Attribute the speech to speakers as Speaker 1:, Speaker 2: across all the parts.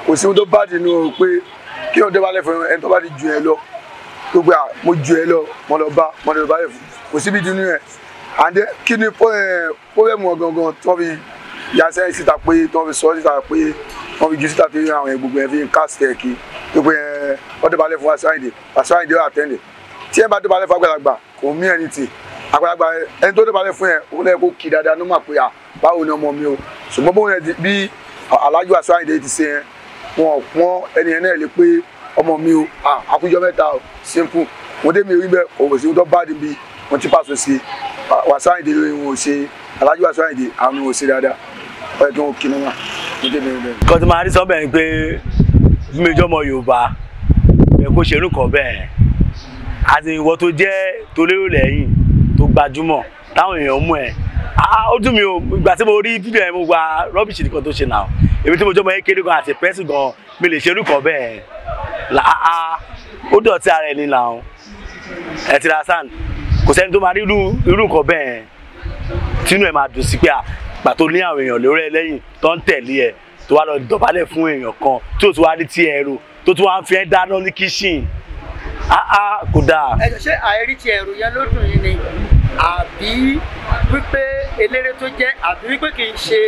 Speaker 1: kò sí ohun tó bá dì nínú pé kí wọ́n dọ̀bálẹ̀ fún ẹni tó bá ti ju ẹ lọ gbogbo à mo ju ẹ lọ mo lọ bá mo lọ dọ̀bálẹ̀ fún kò síbi dunu ẹ and then kí ni pọ́lẹ́mù ọ̀gangan tí wọ́n fi yasẹ́ síta pé tí wọ́n fi sọ síta pé wọ́n fi ju síta tí àwọn gbogbo ẹ̀ fi ń cast ẹ̀ kí gbogbo ẹ̀ wọ́n dọ̀bálẹ̀ fún Wasiu Ayinde Wasiu Ayinde ó àtẹ́ndẹ̀ tí ẹ bá dọ̀bálẹ̀ fún àgbàlagbà kò mí ẹni tì àgbàlagbà ẹni tó dọ̀bálẹ̀ fún ẹ òun lẹ́yìn kó kí dáadáa ló mà pé à báwo ni ọmọ mi o ṣùgbọ́n bóun ẹ bí Alhaji Wasiu Ayinde ti ṣe yẹn wọn pọn ẹni yẹn náà lè pé ọmọ mi o àkójọ mẹ́ta o simple wọn dé mi rí bẹ́ẹ̀ kò sí tó bá di bí wọn ti pàṣẹ sí Wasiu Ayinde lórí wọn ò ṣe Alhaji Wasiu Ayinde àwọn ò ṣe dáadáa ọ̀rẹ́ tó ń kí ni wọn wọn dé mi rí bẹ́ẹ̀.
Speaker 2: kan tí màá rí sọ́bẹ̀ ni pé mímíjọ́ ọmọ Yorùbá ẹ kó ṣerú kan bẹ́ẹ̀ àti ìwọ tó jẹ́ tó lérò lẹ́yìn tó gbajúmọ̀ táwọn èèyàn mú ẹ ó dùn mí o ìgbà tí mo rí fídíò yẹn mo gba rọ́bìṣì nìkan tó ṣe náà èmi tí mo jọ́ mọ kékeré gan àti pẹ́sì gan mi lè ṣerú kan bẹ́ẹ̀ làá ó dọ̀tí ara ẹni làwọn ẹ ti ra sand kò sẹ́ni tó máa rí irú nǹkan bẹ́ẹ̀ tínú ẹ̀ máa dùn sí pé àgbà tó ní àwọn èèyàn lórí ẹ lẹ́yìn tó ń tẹ̀lé ẹ tó wá lọ dọ̀bálẹ̀ fún èèyàn kan tí ò tún wá rí tí ẹ rò tó tún wá ń fi ẹ́ dáná ní kíṣìn áá kò dáa.
Speaker 3: ẹ ṣe àìrí ti ẹrù yẹn ló dùn yín ni àbí wípé eléré tó jẹ́ àbí wípé kì í ṣe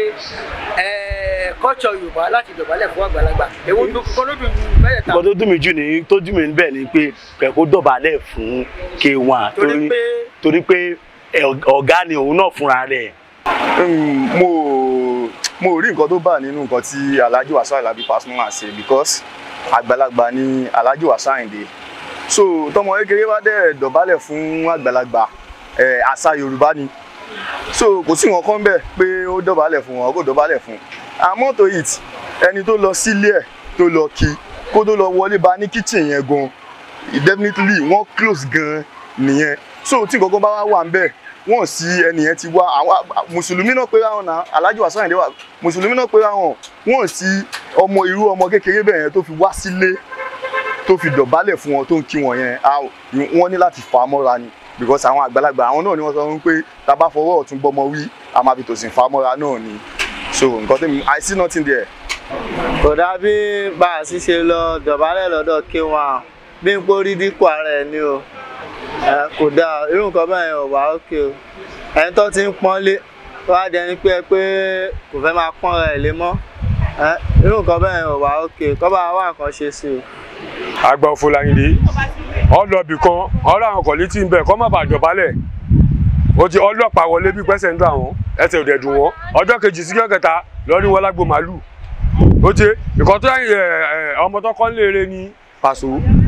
Speaker 3: kọ́tsọ̀ yorùbá láti dọ̀bálẹ̀ fún àgbàlagbà èwo kọ́ ló dùn yín bẹ́ẹ̀ ta.
Speaker 2: nǹkan tó dùn mí jù ní tó dùn mí níbẹ̀ ni pé kẹ̀kọ́ dọ̀bálẹ̀ fún K1
Speaker 3: Torí pé-
Speaker 2: torí pé ọ̀gá ni òun náà fúnra rẹ̀.
Speaker 4: mo mo rí nǹkan tó bà nínú nǹkan tí Alhaji Wasiu Alabi Pasuma ṣe because àgbàlagbà ni Alhaji Wasiu Ayinde so tọmọ kékeré bá dẹ̀ dọ̀bálẹ̀ fún àgbàlagbà ẹ̀ àṣà Yorùbá ni so kò sí nǹkan kan bẹ́ẹ̀ pé ó dọ̀bálẹ̀ fún wọn kò dọ̀bálẹ̀ fún àmọ́ tó it ẹni tó lọ sílé ẹ̀ tó lọ kí kó tó lọ wọlé bá ní kitchen yẹn gan definitely wọ́n close gan nìyẹn so tí nǹkan kan bá wá wà ń bẹ̀ wọ́n sí ẹni yẹn ti wá àwọn mùsùlùmí náà pé ráwọn náà Alhaji Wasiu Ayinde wà mùsùlùmí náà pé ráwọn wọ́n sí ọmọ irú ọmọ kékeré bẹ́ẹ̀ yẹn tó fi wá sílé tó fi dọ̀bálẹ̀ fún wọn tó ń kí wọn yẹn a- wọ́n ní láti fà á mọ́ra ni because àwọn àgbàlagbà àwọn náà ni wọ́n sọ fún pé tá a bá fọwọ́ ọ̀tún gbọ́mọ wí a máa fi tòsìn fà á mọ́ra náà ni so nǹkan tẹ́mi I see nothing there.
Speaker 5: kò dàbí bá a sì ṣe lọ dọ̀bálẹ̀ lọ́dọ̀ K1 bí n pórí dípò ara ẹ̀ ni o ẹ kò dáa irú nǹkan bẹ́ẹ̀ yẹn ò wá òkè o ẹni tó ti ń pọ́nlé wá di ẹni pé ẹ pé kò fẹ́ máa pọ́n rẹ̀ lé mọ́ ẹ irú nǹkan bẹ́ẹ̀ yẹn ò wá òkè kọ́ bá wá nǹkan ṣe sí o.
Speaker 6: àgbà òfò làyìnlé ọlọ́bì kan ọ̀rọ̀ àwọn kọ̀lítì ń bẹ̀ kọ́ má bàa dọ̀bálẹ̀ ó ti ọlọ́pàá wọlé bí pẹ́sẹ̀ ń dùn àwọn ẹsẹ̀ ò dẹ̀ dùn wọ́n ọjọ́ kejì sí ọjọ́ kẹta lọ́rí wọn lágbo màálù ó ti ìkan tó yẹ ọmọ tó kọ́ léere ní pàṣọ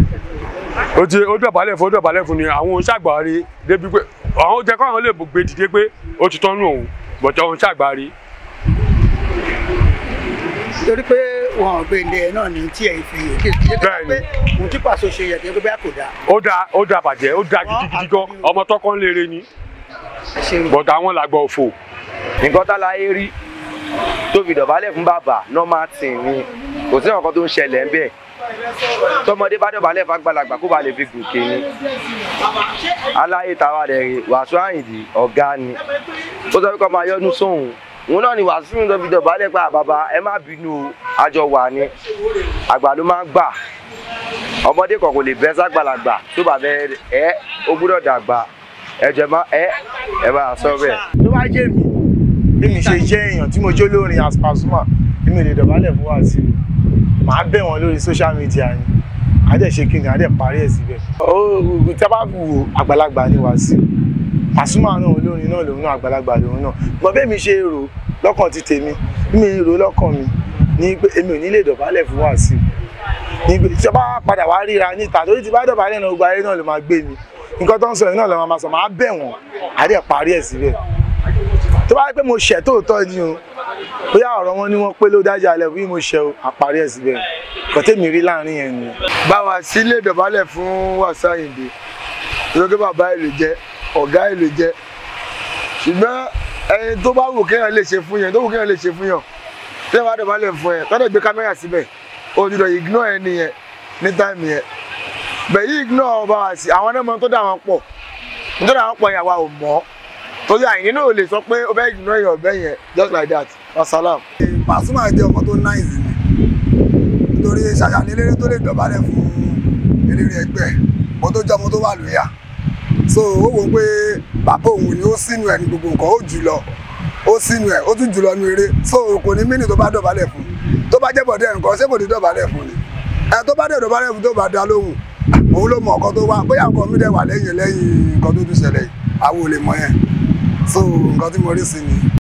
Speaker 6: ó ti ó dọ̀bálẹ̀ fún ó dọ̀bálẹ̀ fún ni àwọn oṣàgbáre débi pé àwọn jẹ́ kọ́ àwọn lè gbé dìde pé ó ti tọ́nu òun bọ̀tọ̀ òun ṣàgbáre
Speaker 3: torí pé wọn ò gbé ilé ẹ náà ní tí ẹ fi yè kí ẹ pé
Speaker 6: Bẹ́ẹ̀ni.
Speaker 3: ohun tí pàṣẹ ṣe yẹ kí ẹ pé bẹ́ẹ̀ kò dáa.
Speaker 6: ó dáa ó dáa bàjẹ́ ó dáa gidigidi gan ọmọ tó kọ́ léere ni
Speaker 3: ẹ ṣeun.
Speaker 6: bọ̀tọ̀ àwọn làgbà òfò.
Speaker 7: nǹkan táláyé rí tó fi dọ̀bálẹ̀ fún bàbá normal thing ni kò sí nǹkan tó ń ṣẹlẹ̀ ń bẹ̀ tọmọdé bá dọ̀bálẹ̀ fún àgbàlagbà kó ba lè fi gòkè ni aláyé tàwa rẹ̀ rè Wasiu Ayinde ọ̀gá ni ó sọ pé kó máa yọnu sóhun òun náà ni Wasiu ń lọ fi dọ̀bálẹ̀ pa bàbá ẹ má bínú o àjọ wà ní àgbà ló máa ń gbà ọmọdé kan kò lè bẹ́ sàgbàlagbà tó bá bẹ ẹ ó gbúdọ̀ dàgbà ẹ jẹ má ẹ ẹ bá a sọ bẹ́ẹ̀.
Speaker 8: tó bá jẹ́ mi bí mi ṣe jẹ́ èèyàn tí mo jó lórin as Pasuma bí mi lè dọ̀bálẹ̀ fún Wasiu màá bẹ̀ wọ́n lórí social media ni àdẹ̀ ṣe kí ni àdẹ̀ parí ẹ̀ síbẹ̀. ó tí a bá wo àgbàlagbà ni Wasiu Pasuma náà olórin náà lòun náà àgbàlagbà lòun náà gbọ́n bẹ́ẹ̀ mi ṣe rò lọ́kàn ti tèmi bí mi rò lọ́kàn mi ní pé èmi ò ní lè dọ̀bálẹ̀ fún Wasiu ní pé tí a bá padà wá ríra níta torí ti bá dọ̀bálẹ̀ náà gbogbo ayé náà ló máa gbé mi nǹkan tó ń sọ yìí náà ló máa sọ máa bẹ̀ wọ́n àdẹ̀ parí ẹ̀ síbẹ̀ tó bá yẹ pé mo ṣẹ̀ tóòtọ́ ni o bóyá ọ̀rọ̀ wọn ni wọ́n pé ló dájà alẹ́ bí mo ṣẹ̀ o àparí ẹ̀ síbẹ̀ kò tèmi rí láàrin yẹn ni.
Speaker 1: báwa sílé dọ̀bálẹ̀ fún Wasiu Ayinde lórí pé bàbá ẹ̀ ló jẹ́ ọ̀gá ẹ̀ ló jẹ́ ṣùgbọ́n ẹni tó bá wù kéèyàn lè ṣe fún yẹn tó wù kéèyàn lè ṣe fún yàn tí wọ́n bá dọ̀bálẹ̀ fún ẹ tọ́lẹ̀ gbé kámẹ́rà síbẹ̀ ó ti dọ̀ ignore ẹni yẹn ní táìmù yẹn bẹ̀yì ignore bá wa sí àwọn ọmọ tó dà wọn pọ̀ tó dà wọn pọ̀ yàwá ò mọ́ torí Àyìndé náà ò lè sọ pé ó fẹ́ ignore yàn ọ̀bẹ yẹn just like that wasalam.
Speaker 9: Pasuma jẹ́ ọmọ tó náìsì ni
Speaker 1: torí ṣàṣà ní eléré tó lè dọ̀bálẹ̀ fún eléré ẹgbẹ́ mo tó jọmọ tó wà lóyà so ó wò ó pé bàbá òun ni ó sínú ẹ̀ ní gbogbo nǹkan ó jù lọ ó sínú ẹ̀ ó tún jù lọ ní eré so kò ní mínì tó bá dọ̀bálẹ̀ fún tó bá jẹ́ bọ̀dẹ̀ nǹkan ṣé kò ní dọ̀bálẹ̀ fún ni ẹ tó bá dẹ̀ dọ̀bálẹ̀ fún tó bá dá lóhùn òun ló mọ nǹkan tó wá bóyá nǹkan mi dẹ̀ wà lẹ́yìn lẹ́yìn nǹkan tó tún ṣẹlẹ̀ yìí àwọn ò lè mọ yẹn so nǹkan tí mo rí sí ni.